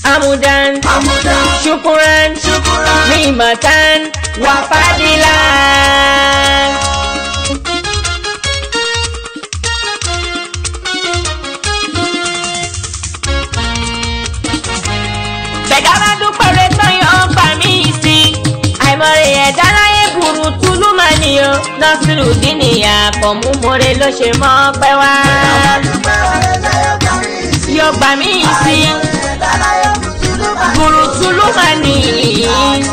amudan Amudan. syukuran Syukuran. nikmatan wa fadilan. bẹ̀dá bá dúpẹ́ rẹ tán yóò pa mí sí i àìmọye ẹ̀dá láyé burú túlú máa nìyó nọ́sìrù dínìyà pọ̀ mú more ló ṣe mọ́ pẹ́ wá yóò gbà mí sí i burú túlú máa nìyí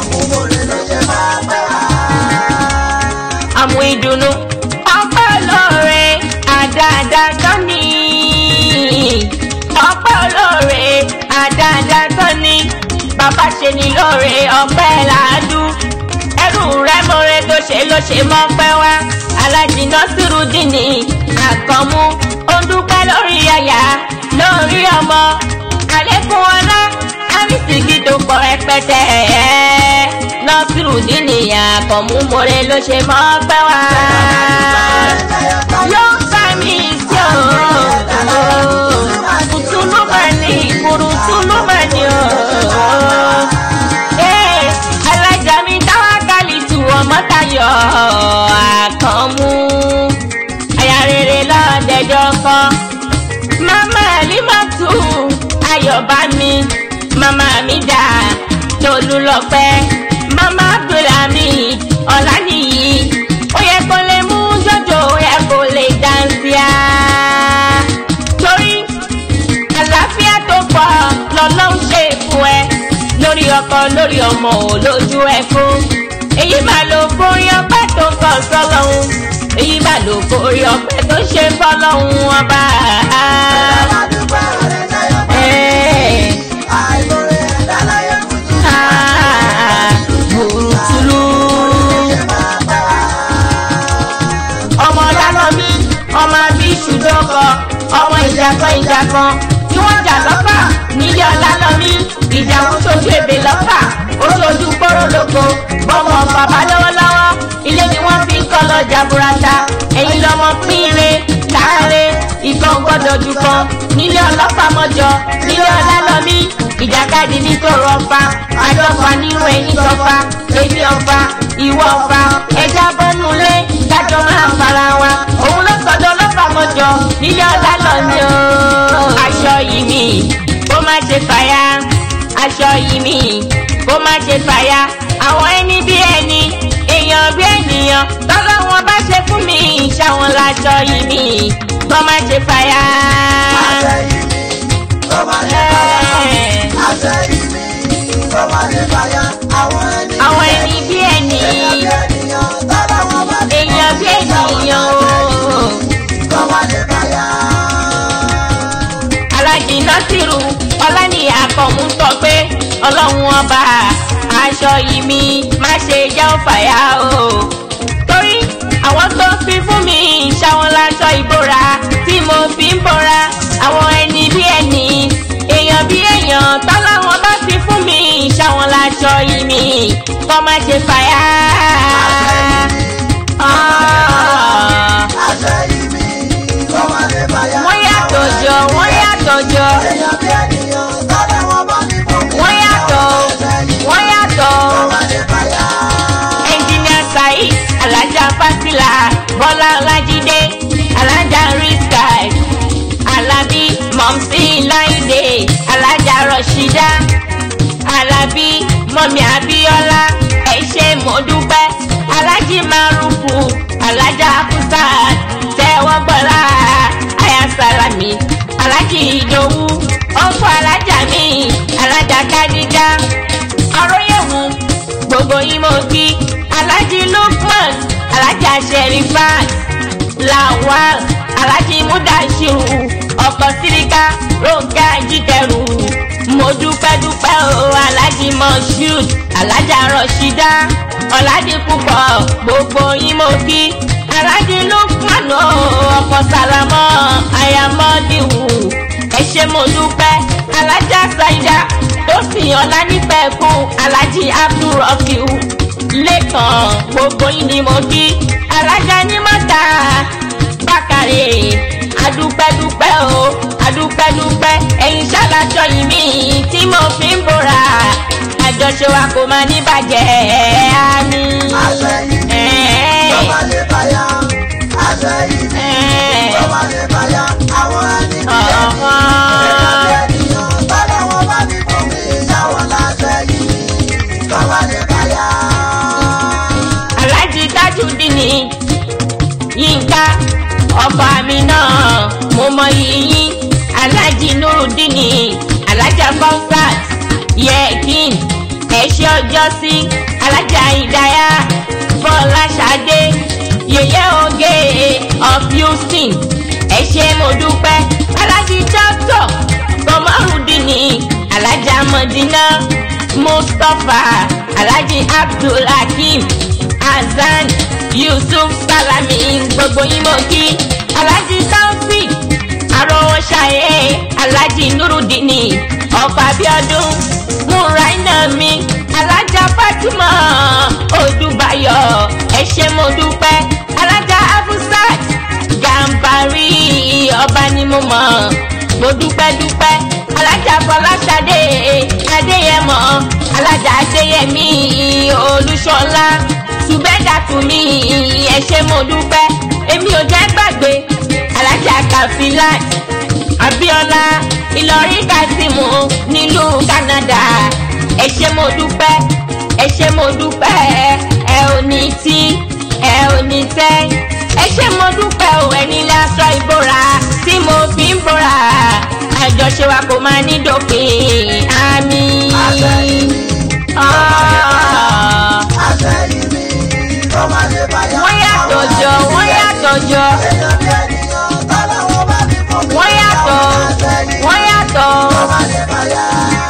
àmú ìdùnnú ọpẹ́ olóore àdáadáa tán ni ọpẹ́ olóore àdáadáa tán ni bàbá ṣe ni lóore ọpẹ́ làádú ẹrù rẹ mọ̀rẹ́ tó ṣe ló ṣe mọ́ pẹ́ wá alájìnà sírùdìní àkànmú ó dúpẹ́ lórí aya lórí ọmọ àlékún ọlá àrísìkí tó pọ̀ rẹpẹtẹ nọ́sírùdìní àkànmú mọ̀rẹ́ ló ṣe mọ́ pẹ́ wá yóò bá mi sí o kùtùlù máa ní kùrùtùlù máa ní o. Ee, alájà mi táwákàlì tù ọmọ tayọ̀ àkànmú aya rere lọ́dẹ̀jọ́ kan mama alimatu ayọ̀bá mi mama mi dà tolúlọpẹ́ mama abdulhamid ọ̀lànìyí ó yẹ kó lè mú jọjọ ó yẹ kó lè dáńsíá torí àlàáfíà tó pọ̀ lọ́lọ́run ṣe fún ẹ lórí ọkọ lórí ọmọ ò lójú ẹ fún èyí máa lo forí ọpẹ́ tó kọ sọ́lọ́run èyí máa lo forí ọpẹ́ tó ṣe fọ́lọ́run ọba. Ẹ́ẹ̀. Ah, Burúkúlù. ọmọ dáná mi ọmọ bí ṣùdọ́kọ ọmọ ìjàkan ìjàkan tí wọ́n jà lọ́pà nílé ọlá lọ mí ìjà ń sojú èbè lọ́pà ó sojú kóró lóko bọ́mọ bàbá lọ́wọ́lọ́wọ́ ilé ni wọ́n fi ń kọ́ lọ jaburata ẹ̀yin lọ́mọ pínre láàre ìkan gbọ́dọ̀ jù kan nílé ọlọ́pàá mọ́jọ nílé ọlá lọ mí ìjàkadì ní tòrò ọ̀fà àjọfà nínú ẹ̀yìn tọ́fà èmi ọ̀fà ìwọ ọ̀fà ẹja bọ́nulé dájọ́ máa fara wa òun ló sọdọ̀ ọlọ́pàá mọ́jọ nílé ọlá lọ ní o. aṣọ yìí mi kó má ṣe fàyà aṣọ yìí mi kó má ṣe fàyà àwọn ẹni bí ẹni èèyàn bí ènìyàn tọ́lọ́ wọn bá ṣe fún mi ṣàwọn láṣọ yìí mi kó má ṣe fàyà. àwọn ẹni bí ẹni èèyàn bí ènìyàn o. alájí násìrù ọlánìyà kọ̀mú sọ pé ọlọ́run ọba aṣọ yìí mi má ṣe jẹ́ òfàyà o. torí àwọn tó fi fún mi ṣàwọn láṣọ ìbora tí mo fi ń bora àwọn ẹni bí ẹni èèyàn bí èèyàn tọ́láwọn bá fi fún mi ṣàwọn láṣọ yìí mi kọ́ má ṣe fàyà. Ah wọ́n yàtọ̀ jọ wọ́n yàtọ̀ jọ wọ́n yàtọ̀ wọ́n yàtọ̀ ẹnjìnìà saheed alájà fásilà bọ́lá ọlájídé alájà riskai alábí mọ̀mísí láìdé alájà rọ̀ṣídá alábí mọ̀mí abíọ́lá ẹ ṣé mo dúpẹ́ alájì márùkù alájà kùsàt tẹ́wọ́ gbọ́lá ayasalami alájì ìdòwú ọkọ alájà mi alájà kádíjà ọrọyẹwù gbogbo yín mo kí alájì lukman alájà sherifat lawal alájì mudashiru ọkọ síríkà ronke ajitẹrù mo dúpẹ́ dúpẹ́ o alájì moshood alájà rọṣídá ọ̀làjì púpọ̀ gbogbo yín mo kí alájì lukman o ọkọ sálámọ́ ayamọ́dìwù ẹ ṣé mo dúpẹ́ alájà ṣáídà tó sì ọ̀la nípẹ̀kun alájì abdulrafiu lẹ́kàn gbogbo yín ni mo kí alájà ní mọ́ta bákàrẹ̀ adúpẹ́dúpẹ́ o adúpẹ́dúpẹ́ ẹ̀yin ṣàlàjọ yìí mi tí mo fi ń bora àjọṣe wa kò máa ní bàjẹ́ àmì. àṣẹyìn tó bá lè báyà àṣẹyìn tó bá lè báyà àwọn ẹni bí ẹni ènìyàn tọ́lá wọn bá ti fún mi ìyàwó láṣẹyìn tó bá lè báyà. aláàjì Tajudeen Yínká ọkọ mi náà mo mọ yìnyín aláàjì Nurudeen alájà comfort yẹkin ẹṣẹ ọjọ́ sí alájà ìdáyà Fọláṣadé yèyé oge of Houston ẹṣẹ mo dúpẹ́ aláàjì Dr. Kọmọrùdín alájà Mọdínà Mustapha aláàjì Abdulhakeem Hasan Yusuf Salami gbogbo yín mo kí aláàjì Taofik arọwọ ṣayé aláàjì Nurudeen ọkọ Abíọ́dún múraínà mi alájà Fatima Odúbáyọ̀ ẹ ṣé mo dúpẹ́ alájà Afusat Gàmbàrí ọba ni mo mọ̀ mo dúpẹ́ dúpẹ́ alájà Fọláṣadé Adéyẹmọ alájà Adéyẹmí Olúṣọlá ṣùgbẹ́dà tún mi ẹ ṣé mo dúpẹ́ èmi ò jẹ́ gbàgbé alájà Kafilat Abíọ́lá Ìlọrin Kasimu nílùú Canada ẹ ṣé mo dúpẹ́ ẹ ṣé mo dúpẹ́ ẹ ò ní tí ẹ ò ní tẹ́ ẹ ṣé mo dúpẹ́ ò ẹni lásán ìbora tí mo fi ń bora àjọṣe wa kò máa ní dópin àmín. àṣẹyìn Ah. àṣẹyìn mi tó bá lè báyà. wọ́n yàtọ̀ jọ wọ́n yàtọ̀ jọ èèyàn bí ènìyàn tọ́lá wọn bá ti fún mi wọ́n yàtọ̀ ìyàwó láṣẹyìn wọ́n yàtọ̀. tó bá lè báyà.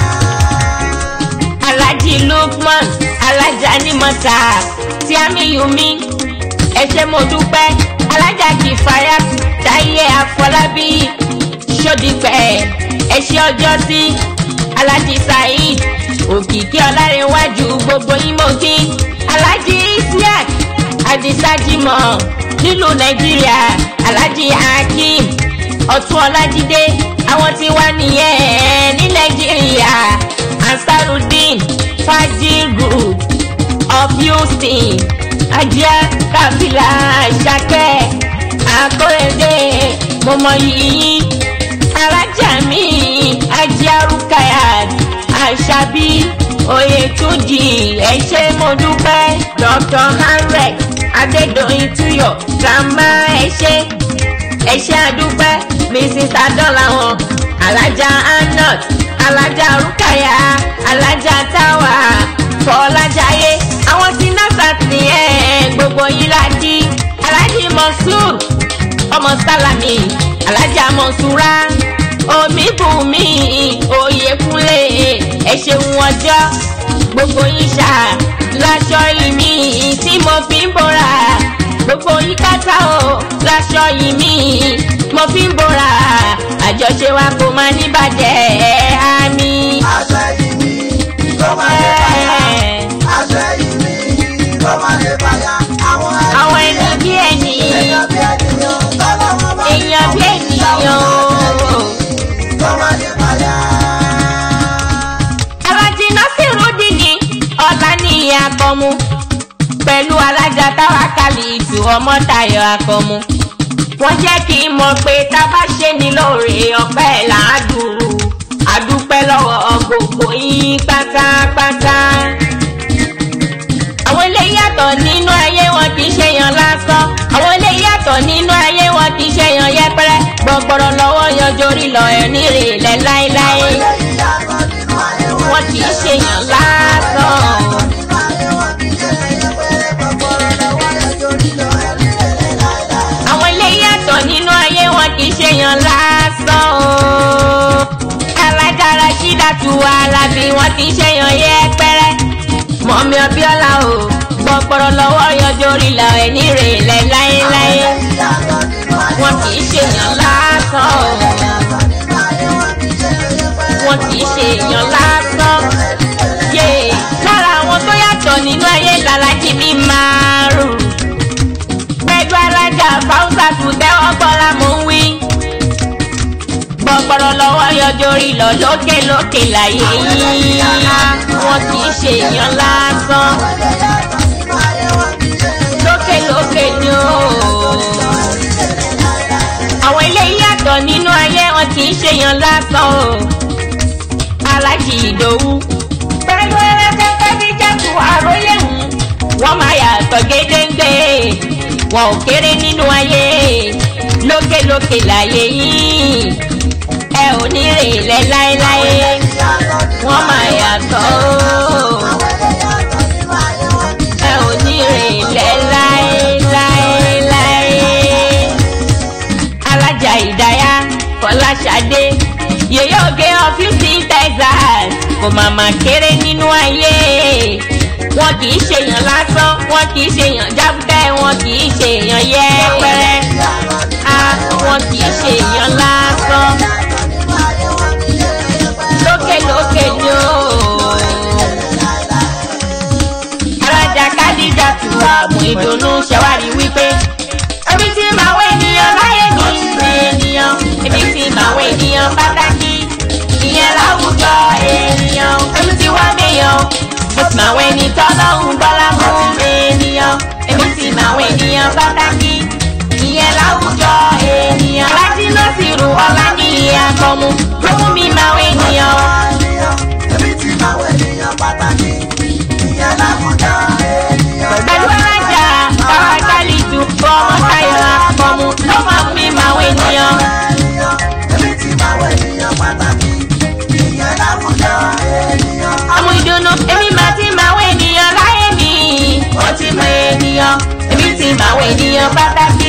Alhaji Lukman alájà ní mọ́tà tí a mi yù mí ẹ ṣé mo dúpẹ́ alájà Kìfáyà Táyé Àfọlábí Ṣódìpẹ̀ ẹ ṣé ọjọ́ sí Alhaji Saheed Òkìkí Ọlárẹ̀wájú gbogbo yín mo kí Alhaji Isiaq Adisajimọ nílùú Nàìjíríà Alhaji Hakeem Ọ̀tún Ọlájídé àwọn tí wà nìyẹn ní Nàìjíríà ansarudeen fajirud of houston ajá kabila ṣakẹ akọrẹdẹ mọmọ yìí alájà mi ajá rukayat aṣabi oyetunji ẹ ṣé mo dúpẹ́ dr hanrek adédọyìn tuyọ grandma ẹ ṣé ẹ ṣé àdúpẹ́ mrs adọ́làwọ̀n alájà anot alájà rúkàyà alájà táwà fọlájàyé àwọn tí nasat nìyẹn gbogbo yín lájí alájì mọ̀súr ọmọ sálàmì alájà mọ̀súrà omíbùnmí oyèkúnlé ẹ ṣeun ọjọ́ gbogbo yín ṣá láṣọ ìmí tí mo fi ń bora gbogbo yín kátà o láṣọ ìmí mo fi ń bora àjọṣe wa kò máa ní bàjẹ́ àmì. àṣẹyìn mi tó bá lè báyà. àṣẹyìn mi tó bá lè báyà. àwọn àwọn ẹni bí ẹni èèyàn bí ènìyàn tọ́lá wọn bá ti èèyàn fún bí mi ènìyàn ìyàwó o. láṣẹyìn tó bá lè báyà. alájí Násírùdíìnì Ọláníyì Akànmú pẹ̀lú alájà Táwákálì ìtù Ọmọ́táyọ̀ Akànmú wọ́n jẹ́ kí n mọ̀ pé tá a bá ṣe ní lóore ọpẹ́ làádùn àdúpẹ́ lọ́wọ́ gbogbo yín pátápátá. àwọn ilé yàtọ̀ nínú ayé wọn kì í ṣe yan lásán àwọn ilé yàtọ̀ nínú ayé wọn kì í ṣe yan yẹpẹrẹ gbọgbọrọ lọ́wọ́ yanjú orí lọ ẹ̀ nírèlẹ̀ láéláé eléyìí yàtọ̀ nínú ayé wọn. wọn kì í ṣe yan lásán. nínú ayé wọn kì í ṣe ẹyẹ péré gbọgbọrọ lọ́wọ́ ẹjọ́ nílò ẹ̀rí lélẹ̀ láéláé. àwọn ilé yàtọ̀ nínú ayé wọn kì í ṣe yan lásán o. alájára ṣídàtú alábí wọn kì í ṣe yan yẹpẹrẹ. mọ̀mí ọbíọ́lá o gbọ́pọ̀rọ̀ lọ́wọ́ yanjú orí lọ ẹ̀ nírèlẹ̀ láéláé. eléyìí yàtọ̀ nínú ayé wọn kì í ṣe yan lásán o. yàtọ̀ nínú ayé wọn kì í ṣe ẹyẹ péré wọn kì í ṣe yan lásán. yé lára àwọn tó yàtọ̀ nínú ayé làlájì mi máa rù. pẹ̀lú alájà fáwùsà tù tẹ́wọ́ gbọ́ra mò ń wí. gbọ́rọ̀ lọ́wọ́ yọjọ́ rí lọ lókè lókè láyé yìí wọn kì í ṣe èèyàn lásán lókè lókè ni ó àwọn ilé yàtọ̀ nínú ayé wọn kì í ṣe èèyàn lásán o alájì ìdòwú pẹ̀lú ẹlẹ́sẹ̀kẹ́ bí jẹ́kù àrólé hùn wọ́n máa yàtọ̀ gédéńgbé wọn ò kéré nínú ayé lókè lókè láyé yìí ẹ ò ní rè lẹ láéláé wọ́n máa yàtọ̀ o ẹ ò ní rè lẹ láéláéláé alájà ìdáyà fọláṣadé yèyé òkè ọ́fíìsì texas kò màmá kéré nínú ayé wọn kì í ṣèyàn lásán wọn kì í ṣèyàn jábútẹ́ wọn kì í ṣèyàn yẹpẹrẹ a wọn kì í ṣèyàn lásán lókè lókè ni ó alájà kádìjà tù àmú ìdùnnú ṣẹwárí wípé ẹbí tí màá wọ ènìyàn láyé ní ènìyàn ẹbí tí màá wọ ènìyàn pàtàkì ìyẹn láwùjọ ènìyàn ẹbí tí wọ́n mẹ́yàn mo sì máa wọ ẹni tọ́lọ́hún bọ́lá mú ènìyàn ẹbí tí màá wọ ènìyàn pàtàkì ìyẹn láwùjọ ènìyàn láti lọ sí ru ọlá ní àkọmú ló mú mi máa wọ ènìyàn. pẹ̀lú alájà bàbá kálíjù fọmọ táyọ̀ àkọmú ló máa mú mi máa wọ ènìyàn. ọmọ ìdùnnú èmi máa ti máa wọ ènìyàn láyé mi ó ti mọ ènìyàn èmi ti máa wọ ènìyàn pàtàkì